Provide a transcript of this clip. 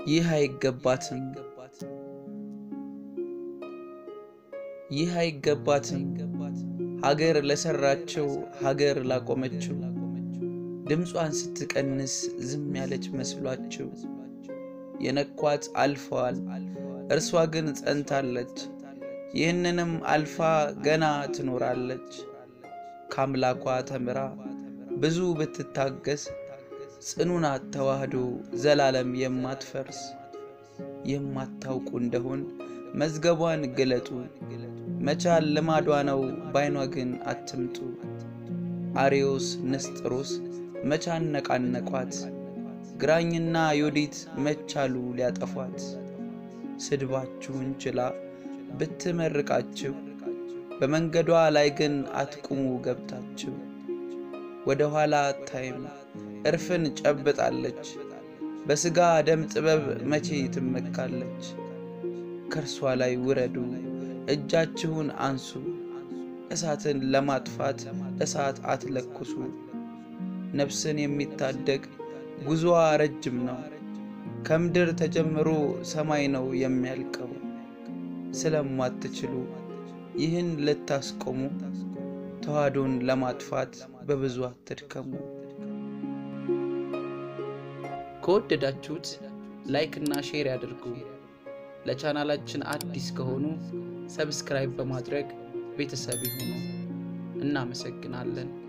ይህ አይገባትም ይህ አይገባትም ሀገር ለሰራችው ሀገር ላቆመችው ድምጿን ስትቀንስ ዝም ያለች መስሏችው የነኳት አልፈዋል፣ እርሷ ግን ጸንታለች። ይህንንም አልፋ ገና ትኖራለች። ከአምላኳ ተምራ ብዙ ብትታገስ ጽኑ ናት ተዋህዶ ዘላለም የማትፈርስ። የማታውቁ እንደሆን መዝገቧን ግለጡ፣ መቻል ልማዷ ነው ባይኗ ግን አትምጡ። አርዮስ ንስጥሮስ መቻን ነቃነቋት፣ ግራኝና ዮዲት መቻሉ ሊያጠፏት። ስድባችሁን ችላ ብትመርቃችሁ በመንገዷ ላይ ግን አትቁሙ ገብታችሁ። ወደ ኋላ አታይም እርፍን ጨብጣለች፣ በሥጋ ደም ጥበብ መቼ ትመካለች። ከእርሷ ላይ ውረዱ እጃችሁን አንሱ፣ እሳትን ለማጥፋት እሳት አትለኩሱ። ነፍስን የሚታደግ ጉዞዋ ረጅም ነው፣ ከምድር ተጀምሮ ሰማይ ነው የሚያልቀው። ስለማትችሉ ይህን ልታስቆሙ ተዋህዶን ለማጥፋት በብዙ አትድከሙ። ከወደዳችሁት ላይክ እና ሼር ያድርጉ። ለቻናላችን አዲስ ከሆኑ ሰብስክራይብ በማድረግ ቤተሰብ ይሁኑ። እናመሰግናለን።